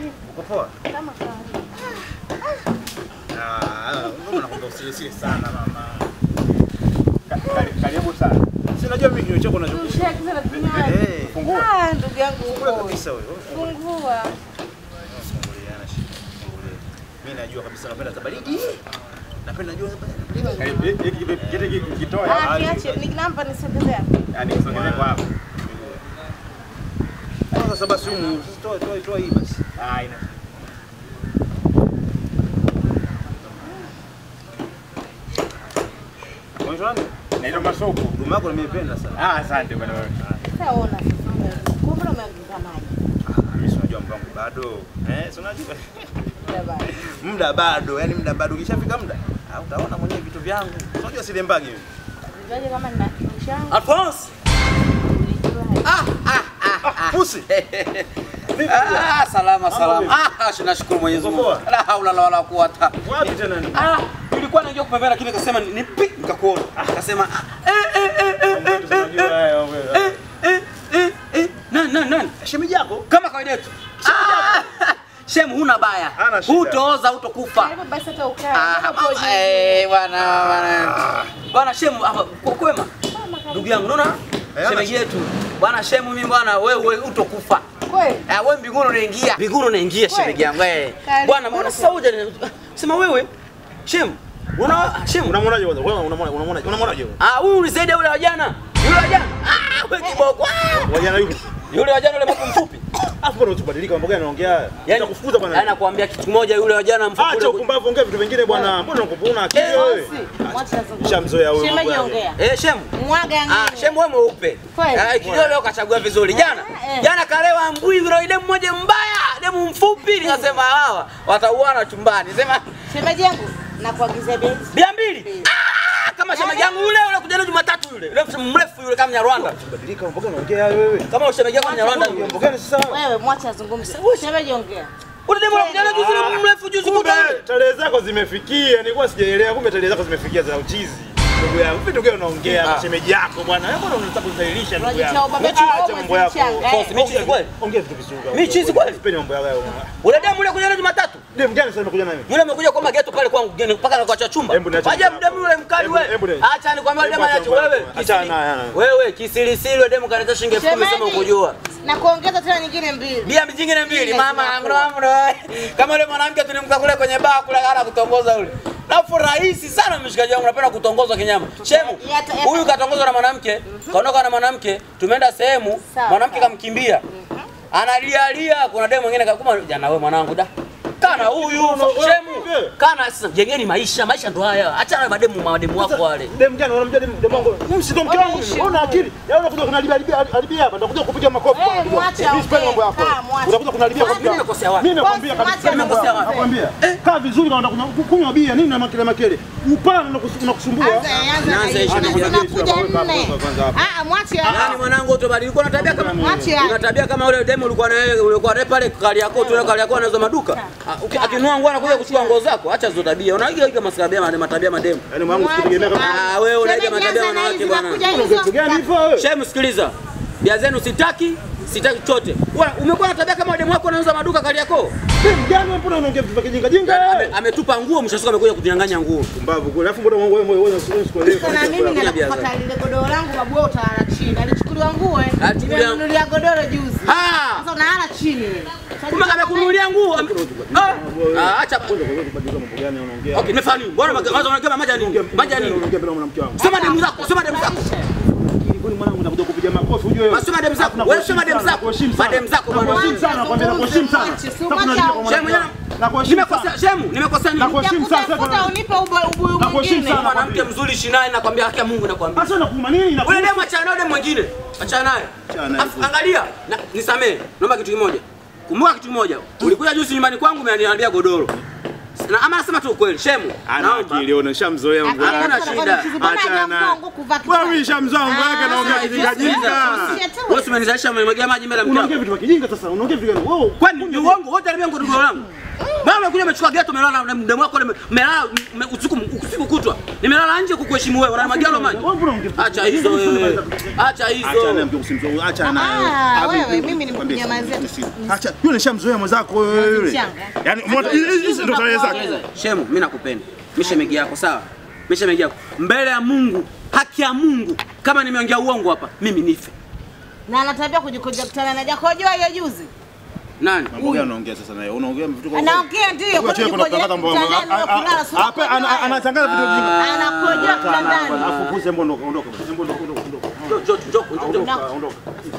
Uko poa? Kama kawaida. Ah, mbona nakwambia usilisili sana mama. Ka- kari- Karibu sana. Si unajua mimi kinywa chako nacho. Shake sana vinywaji. Eh, fungua. Ah, ndugu yangu Fungua uko. kabisa wewe. Fungua. Fungulia na shida. Fungulia. Mimi najua kabisa napenda za baridi. Napenda najua za baridi. Ah, kiache nikinampa nisogezea. Yaani kisogezea kwa hapo. Sasa basi humu, sasa toa toa toa hii basi. Ah, ina. Unaitwa nani? Naitwa Masoko. Ngoma yako nimeipenda sana. Ah, asante bwana wewe. Sasa ona sasa. Kumbe umeongeza maji. Ah, mimi si unajua mpango bado. Eh, si unajua. Dabei. Muda bado, yani muda bado. Ukishafika muda, ah, utaona mwenyewe vitu vyangu. Si Unajua silembagi mimi. Vinywaji kama nina mshango. Alphonse. Ah, ah, ah, ah. Pusi. Ah, salama salama. Ah, ah, nashukuru Mwenyezi Mungu. Uko poa? La haula wala quwata. Wapi tena ni? Ah, nilikuwa najua kupembea lakini nikasema nipi nikakuona. Akasema ah, eh eh eh eh eh, eh eh eh eh eh nani nani nani? Shemeji yako? Kama kawaida yetu. Ah, Shem huna baya. Hana shida. Hutooza hutokufa. Karibu basi hata ukae. Ah, Mbona uko juu? eh bwana bwana. Bwana Shem hapa kwa kwema. Ndugu yangu unaona? Eh, Shemeji yetu. Bwana Shem mimi bwana wewe hutokufa. Kweli? Ah, wewe mbinguni unaingia. Mbinguni unaingia Kweli? shemeji yangu eh. Karibu. Bwana mbona sasa uje sema wewe Shem. Una Shem. Unamwonaje kwanza? Wewe unamwona unamwona unamwonaje? Ah, huyu ni zaidi ya yule wa jana. Yule wa jana. Ah, wewe kiboko. Ah! Wajana yupi? Yule wa jana yule mfupi mfupi. Afu bwana usibadilika mambo gani anaongea haya? Nitakufukuza Yaani bwana. nakwambia kitu kimoja yule wa jana mfupi. Acha yule- upumbavu, ongea vitu vingine bwana. Mbona unakuwa una akili Eh, wewe? Bosi, mwacha azungumze. Shamzoea huyo mambo Shemeji yake. ongea. Eh, Shem. Mwaga Ah, ngine. Shem wewe mweupe. Kweli? Ah, kidogo leo kachagua vizuri. Jana. Eh. Jana kalewa mbui yule demu mmoja mbaya, demu mfupi nikasema hawa watauana chumbani. Sema Shemeji yangu nakuagizia bei. bia mbili. Ah, kama shemeji yangu yule yule kuja leo Jumatatu yule. Yule mrefu yule kama Nyarwanda. Badilika mambo gani unaongea wewe? Kama shemeji yako Nyarwanda yule. Mambo gani sasa? Wewe mwacha azungumze. Shemeji ongea. Ule demu yule kuja leo juzi yule mrefu juzi Kumbe kuta yule. tarehe zako zimefikia. Nilikuwa sijaelewa. Kumbe tarehe zako zimefikia za uchizi. Ndugu yangu, vitu gani unaongea Ah. shemeji yako bwana? Wewe mbona unataka kudhalilisha ndugu Unajitia yangu? ubabe Acha kidogo, mambo yako. usichanga, eh. Boss, mimi chizi kweli? Ongea vitu vizuri. Mimi chizi kweli? Sipendi mambo yako. Ule demu yule kuja leo Jumatatu. Dem gani sasa umekuja naye? Yule amekuja kwa mageto pale kwangu geni mpaka na kuacha chumba. Hebu niache Waje hapo. mdemu yule mkali Hebu- wewe. hebu ni- Acha nikwambia yule Hebu demu acha anacho mambo wewe. yako. Acha kisiri- naye, ana. Wewe kisirisiri yule demu kanita shilingi 10,000 umesema ukujua. Na kuongeza tena nyingine mbili. Bia mjingine mbili Ile mama zinakuwa. mro mro. Kama yule mwanamke tulimka kule kwenye baa kule kana kutongoza yule. Alafu rahisi sana mshikaji wangu napenda kutongozwa kinyama. Shemu. Yata- yata- Huyu katongozwa na mwanamke, kaondoka na mwanamke, tumeenda sehemu, Sawa, mwanamke sawa. kamkimbia. Analia lia, kuna demu mwingine kakuma jana wewe mwanangu da. Kana huyu shemu. Kana sasa jengeni maisha, maisha ndo haya. Achana na mademu mademu wako wale. Dem gani unamjua dem dem wangu? Mimi si ndo mke wangu. mimi. Una akili? Yaani unakuja kunalibia alibia alibia hapa. Nitakuja kupiga makofi. Eh, kwa unajua. mwacha Mimi sipendi mambo yako. ongea. Kaa, mwacha. Utakuja kunalibia kwa Mimi nimekosea wapi? Mimi nakwambia Boss, kabisa. mwacha Nimekosea ongea. wapi? Nakwambia. Kaa vizuri na unataka kunywa bia nini na makele makele. Upana na unakusumbua. Anza, anza na Anza hiyo. ishi na Tunakuja kwanza nne. kwanza hapa. Ah, mwache Yaani hapa. mwanangu utabadilika ulikuwa na tabia kama Mwache una tabia kama ule demu ulikuwa na yeye ulikuwa naye pale kali yako tu kali yako anauza maduka. Ah, uki- Akinunua nguo anakuja kuchukua nguo zako. Acha hizo tabia. Unaiga iga matabia matabia mademu. Yaani mwanangu sikutegemea kama Ah, wewe unaiga Shemeji, matabia ya anza na wanawake hizi, bwana. nakuja unaongea hizo. kitu gani hivyo wewe? Shem, sikiliza. Bia zenu sitaki, sitaki chochote. Wewe umekuwa na tabia kama demu wako anauza maduka kali yako. Dem gani wewe mbona unaongea vitu vya kijinga jinga? Ame- Ametupa nguo mshasuka amekuja kunyang'anya nguo. Mbavu kweli. Alafu mbona wewe wewe wewe usikuelewe. Sasa na mimi naenda kupata lile godoro langu babu wewe utalala chini. Alichukuliwa nguo eh. Alichukuliwa- Nimenunulia godoro juzi. Ah! Sasa unalala chini. Kumbe amekununulia nguo. ame- Ah! Ah, acha. Kubadilika mambo gani unaongea? Okay, nimefanya nini? Mbona kwanza unaongea maji ya nini? Maji ya nini? Unaongea bila mwanamke wangu. Sema demu zako, sema demu zako. Kwani mwanangu unakuja kupiga makofi ujue wewe. Basi sema demu zako. Wewe sema demu zako. Mademu zako bwana. Nakuheshimu sana, nakwambia nakuheshimu sana. Sasa unalipia kwa Shemu, mwanamke wangu. Nakuheshimu Nimekosea, sana. shemu, nimekosea nini? Nakuheshimu sana. Utafuta Sasa unipe ubu- ubuyu Nakuheshimu mwingine. sana. Mwanamke mzuri shinai nakwambia haki ya Mungu nakwambia. Sasa unakuuma nini? Wewe Nakuuma demu achana naye demu mwingine. Achana naye. Achana naye. Afu, Angalia, na- nisamee. Naomba kitu kimoja. Kumbuka kitu kimoja. Ulikuja juzi nyumbani kwangu umeniambia godoro. Na ama nasema tu ukweli, shemu. Ana Naomba. akili ona, nishamzoea mbwa Hakuna yake. shida. Achana naye. Wewe umeshamzoea mbwa yake anaongea kijinga jinga. Wewe umenizalisha umemwagia maji mbele ya mke Unaongea wako. vitu vya kijinga sasa, unaongea vitu gani? Wewe Kwani ni uongo? Wewe utaribia godoro langu. Mama umekuja umechukua geto umelala na mdemu wako ume- umelala ume- usiku usiku kutwa. Nimelala nje kukuheshimu wewe. Unanimwagia lo maji. Wewe mbona unge- Acha hizo wewe. Acha Acha naye hizo. mke usimzoe. Acha naye. Ah, Ah, wewe, mimi- mimi nimekunyamazia. Acha. Yule nishamzoea mwenzako wewe yule. Mchanga. Yaani umeona hizi hizi ndo tarehe zake. Shemu, mimi nakupenda. Mimi shemegi yako sawa? Mimi shemegi yako. Mbele ya Mungu, haki ya Mungu, kama nimeongea uongo hapa, mimi nife. Na anatabia kujikoja kutana na Jakojo hiyo juzi. Nani? Mambo gani unaongea sasa naye? Unaongea vitu kwa Anaongea ndio Huyo kwa cheki kuna kujikoja kutangaza mambo- kutana a- a- kulala sio. a- hapa ana- anatangaza vitu vingi. Anakojoa kitandani. Alafu kuze mbona ondoka. Mbona ondoka ondoka ondoka. Njoo, njoo, njoo, njoo, njoo. Ondoka.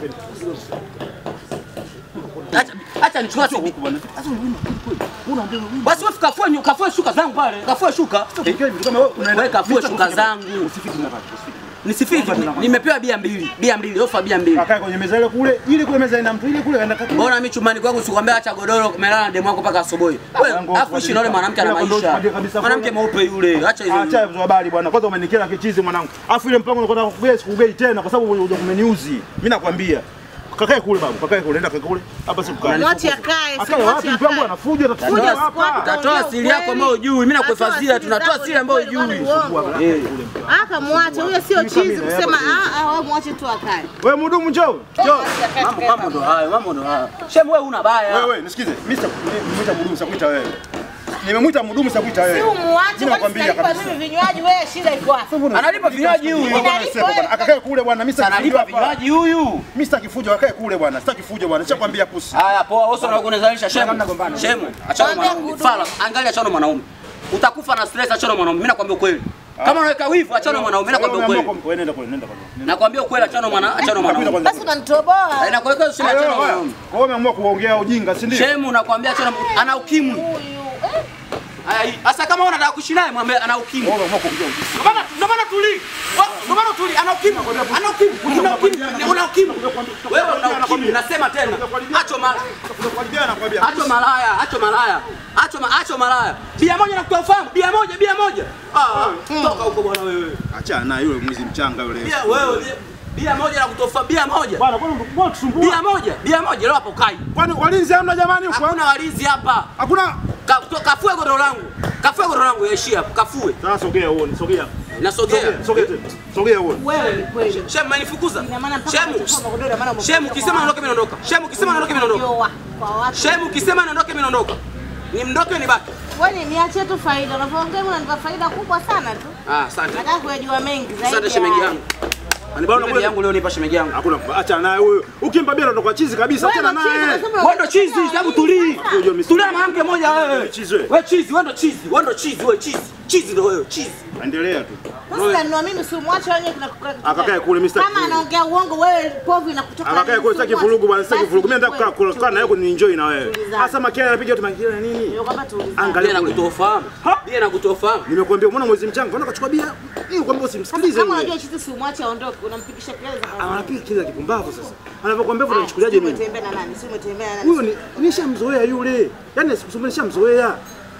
Acha acha nichukue tu. Huku bwana. Sasa wewe unaongea wewe. Basi wewe kafue nyu- kafue shuka zangu pale. Kafue shuka. Ikiwa vitu kama wewe unaenda. Wewe kafue shuka zangu. Usifiki na pale. Usifiki. Nisifiki. Nimepewa bia mbili. Bia mbili, ofa bia mbili. Akae kwenye meza ile kule, ile kule meza ina mtu ile kule kaenda kaka. Mbona mimi chumbani kwangu sikwambia acha godoro umelala na demu wako mpaka asubuhi. Wewe Yangu afu ishi na yule mwanamke ana Bila maisha. kondoa kabisa. Mwanamke mweupe yule. Acha hizo. Acha hizo habari bwana. Kwanza umenikera kichizi mwanangu. Afu ile mpango unakwenda kugei sikugei tena kwa sababu unakuja kumeniuzi. Mimi nakwambia. Kakae kule babu, kakae kule, nenda kakae kule. Hapa si kukaa. Mwache akae, si Akae wapi mwache mpango akae. anafuja Fuja atatufuja squad, hapa. Utatoa siri yako ambayo hujui. Mimi nakuhifadhia, tunatoa siri ambayo hujui. Eh. Aka mwache huyo sio chizi kusema ah ah wewe mwache tu akae. Wewe mhudumu njoo. Njoo. Mambo mambo ndo hayo, mambo ndo hayo. Shemu wewe una baya. Wewe nisikize. Mimi sitakuita mhudumu sitakuita wewe. Nimemwita mhudumu sitakuita wewe. Si umuache Mimi kwani nakwambia sitalipa kabisa. mimi vinywaji wewe shida iko wapi? Analipa vinywaji huyu. Bwana anasema bwana, akakae kule bwana, mimi sitaki Analipa fujo hapa. vinywaji huyu. Mimi sitaki fujo, akakae kule bwana. Sitaki fujo bwana. Nishakwambia pusi. Haya poa, wewe unataka kunizalisha shemu. Shemu, achana na Mwambie mwanaume. Fala, angalia achana na mwanaume. Utakufa na stress achana na mwanaume. Mimi nakwambia ukweli. Kama unaweka wivu achana na mwanaume. Mimi nakwambia ukweli. Wewe nenda kule, nenda kule. Nakwambia ukweli achana na mwana, achana na mwanaume. Basi unanitoboa. Eh, Nakwambia useme achana na mwanaume. Kwa hiyo umeamua kuongea ujinga, si ndio? Shemu nakwambia achana na ana ukimwi. Huyu. eh, Haya, hii. Sasa kama unataka kuishi naye mwambie ana ukimwi. Wewe umeamua kuongea ujinga. Ndio maana ndio maana tuli. Ndio maana tuli ana ukimwi. Ana ukimwi. Una ukimwi. Una ukimwi. Wewe una ukimwi. Nasema tena. Acho mala. Unakwambia nakwambia. Acho malaya, acho malaya. Acho ma, acho malaya. Bia moja nakutoa ufahamu. Bia moja, bia moja. Ah, toka huko bwana wewe. Achana na yule mwizi mchanga yule. Bia wewe, bia- bia moja nakutoa ufahamu. Bia moja. Bwana, kwani mbona tusumbua? Bia moja, bia moja leo hapo kai. Kwani walinzi hamna jamani huko? Hakuna walinzi hapa. Hakuna. Ka- to- Kafue godoro langu. Kafue godoro langu yaishia hapo. Kafue. Sasa sogea uone, sogea. Nasogea. Sogea, sogea tena. Sogea uone. Wewe ni kweli. Shemu umenifukuza. Ina maana mpaka Shemu. unachukua magodoro, ina maana umekuja Shemu kwa kisema watu. naondoke mimi naondoka. Shemu kisema naondoke mimi naondoka. Unajua kwa watu. Shemu kisema naondoke mimi naondoka. Ni mndoke ni baki. Wewe niachie tu faida. Unavyoongea mimi unanipa faida kubwa sana tu. Ah, asante. Nataka kuyajua mengi zaidi. Asante ya shemeji haya. yangu. Anibana bibi yangu leo nipa shemeji yangu. Hakuna. Acha naye huyo. Ukimpa bia ndo chizi kabisa. Wewe Achana ndo chizi, naye. unasema Wewe ndo chizi, hebu tulii. Unajua Tulia na mwanamke mmoja wewe. Chizi wewe. Wewe chizi, wewe ndo chizi. Wewe ndo chizi, wewe chizi. Chizi ndo wewe, chizi. Endelea tu. Sasa unanunua mimi si umwache wenyewe kuna Akakae kule, mimi sitaki Kama vurugu. anaongea uongo wewe povu inakutoka. Akakae kule, sitaki vurugu bwana, sitaki vurugu. Mimi nataka kukaa kukaa na yako ni enjoy na wewe. Tulizana. Sasa makelele anapiga watu makelele nini? Ndio kwamba tuulizane. Angalia Bia na kule. kutofahamu. Bia na kutofahamu. Nimekuambia mwana mwezi mchanga, unaona kachukua bia. Hii kwambia usimsikilize Kama yule. unajua chitu si umwache aondoke, unampigisha kelele za Ah, kawaida. Anapiga kile kipumbavu sasa. Anavyokuambia hivyo unachukuliaje mimi? Umetembea na nani? Si umetembea na nani? Huyo ni nishamzoea yule. Yaani sikusumbulia nishamzoea.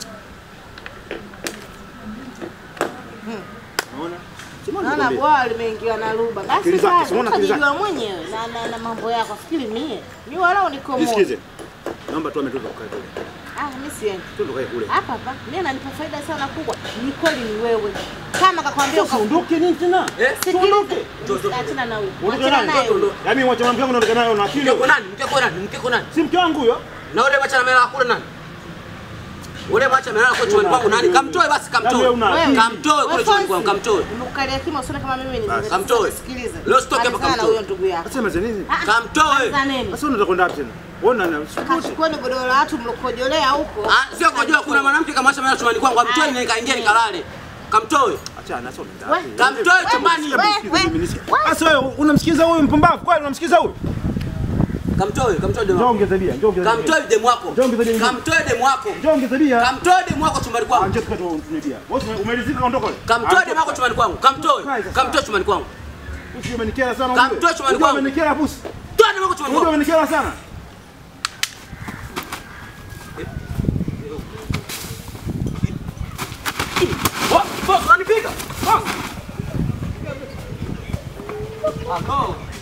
Unaona? Simama Naona nikwambie. bwaa limeingiwa na ruba. Basi Akili zake, basi, simuona akili utajijua mwenyewe na, na, na mambo yako. Fikiri mie. Mimi wala niko moja. Nisikize. Naomba tu ametoka kukaa kule. Ah, mimi siendi. Tu ndo kae kule. Hapa hapa. Mimi ananipa faida sana kubwa. Ni kweli ni wewe. Kama kakwambia Sasa ondoke nini tena? Eh? sikiliza. Achana na huyo. Uondoke Achana naye. naye. huyo. Yaani mwacha mwanamke wangu unaondoka naye una akili. Mke kwa nani? Mke kwa nani? Mke kwa nani? Si mke wangu huyo. Na ule mwacha na mela kule nani? Ule mwacha amelala kwa chumbani kwangu nani? Kamtoe basi Yaani kamtoe. wewe una akili. Kamtoe kule Wewe chumbani kwangu, Fonsi, kamtoe. Umekukalia kima usione kama mimi ni Kamtoe. Sikiliza. Leo sitoke hapa, Malizana na kamtoe. huyo ndugu yako. Sasa maze nini? Ah, Kamtoe. kwanza nini? Sasa unataka kwenda wapi tena? Ona na Kachukueni godoro la watu mlokojolea huko. Ah, sio kujua kuna mwanamke kamwacha mela chumbani kwangu, amtoe na nikaingia nikalale. Kamtoe. acha na sasa unaenda We- wapi? Kamtoe chumbani. we- we- Sasa wewe unamsikiza huyu mpumbavu kweli unamsikiza huyu? Kamtoe, kamtoe demu Njoo wako. ongeza bia, njoo ongeza bia. Kamtoe demu wako. Njoo ongeza bia. Kamtoe demu wako. Njoo ongeza bia. Kamtoe demu wako chumbani Ah, kwangu. Njoo tukatoe tunywe bia. Wewe umelizika ondoka. Kamtoe demu wako chumbani kwangu. Kamtoe. Kamtoe chumbani kwangu. Usi umenikera sana Kamtoe ujue. chumbani Ujue kwangu. Umenikera pusi. Toa demu wako chumbani Ujue kwangu. umenikera sana. Boss, boss, unanipiga. Boss. Ah, no.